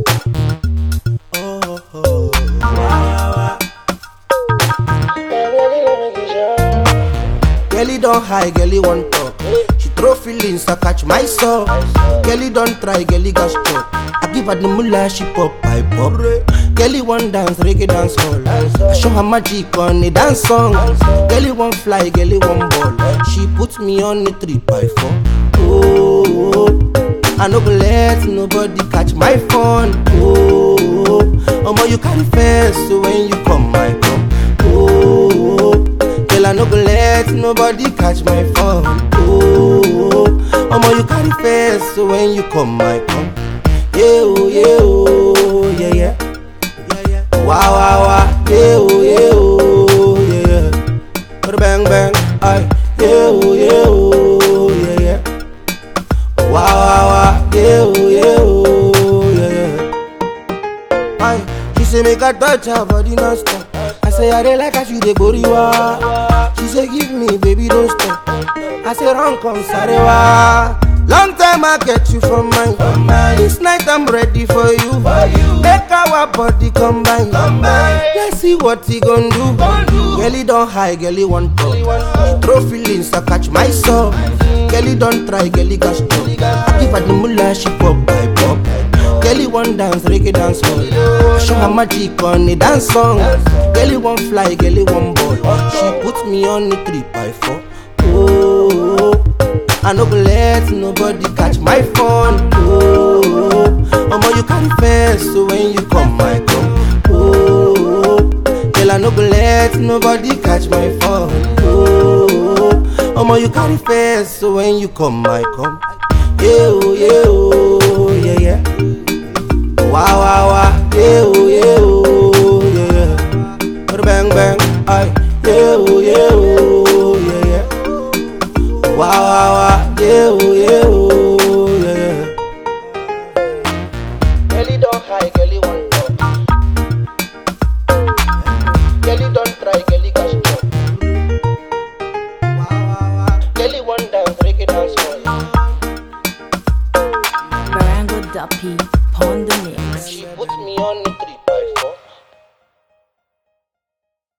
Oh, oh, wow, wow. Girlie don high, girlie want talk. She throw feelings, I catch my soul. Girlie don try, girlie got struck. I give her the mullah, she pop, I pop. Girlie want dance, reggae dance hall. I show her magic on a dance song. Girlie want fly, girlie want ball. She put me on a three by four. Oh, I no go let nobody catch my phone. Oh, omo you carry fence, so when you come, I come. Oh, girl I no go let nobody catch my phone. Oh, omo you carry fence, so when you come, I come. Yeah, oh, yeah, oh, yeah, yeah. Yeah, yeah. Wow, wow, wow. Yeah, oh, yeah, oh, yeah, yeah. Bada bang, bang. Aye. Yeah, oh, yeah, oh, yeah, yeah. Wow, wow, wow. Yeah, oh, yeah, oh, yeah, yeah. Aye. She say make I touch her body non-stop. I say I dey like how she dey boriwa. She say give me, baby, don't stop. I say run come sarewa. Long time I get you from mine. This night I'm ready for you. Make our body combine. Let's see what he gon' do. Girlie don't high, girlie want talk. She throw feelings, I catch my soul. Girlie don't try, girlie got struck. I give her the mullah, she pop, I pop. Girlie want dance, reggae dance hall. I show her magic on a dance song. Girlie want fly, girlie want ball. She put me on a three by four. Oh, I no go let nobody catch my phone. Oh, omo you carry fence, so when you come, I come. Oh, girl I no go let nobody catch my phone. Oh, omo you carry fence, so when you come, I come. Yeah, oh, yeah, oh, yeah, yeah. Wow, wow, wow. Yeah, oh, yeah, oh, yeah, yeah. Bada bang, bang. Aye. Yeah, oh, yeah, oh, yeah, yeah. Wow, wow, wow. Yeah, oh, yeah, oh, yeah, yeah. Girlie don't high, girlie want